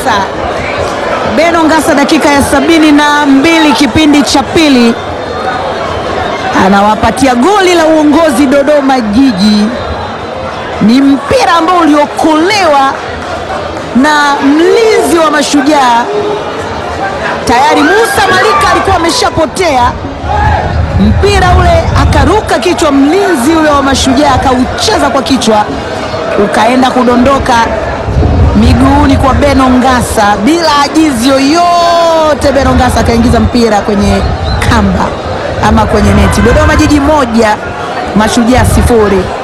Ngasa. Beno Ngasa, dakika ya sabini na mbili kipindi cha pili, anawapatia goli la uongozi Dodoma Jiji. Ni mpira ambao uliokolewa na mlinzi wa Mashujaa. Tayari Musa Malika alikuwa ameshapotea mpira ule, akaruka kichwa, mlinzi ule wa Mashujaa akaucheza kwa kichwa, ukaenda kudondoka miguuni kwa Beno Ngasa bila ajizi yoyote. Beno Ngasa akaingiza mpira kwenye kamba ama kwenye neti. Dodoma Jiji moja Mashujaa sifuri.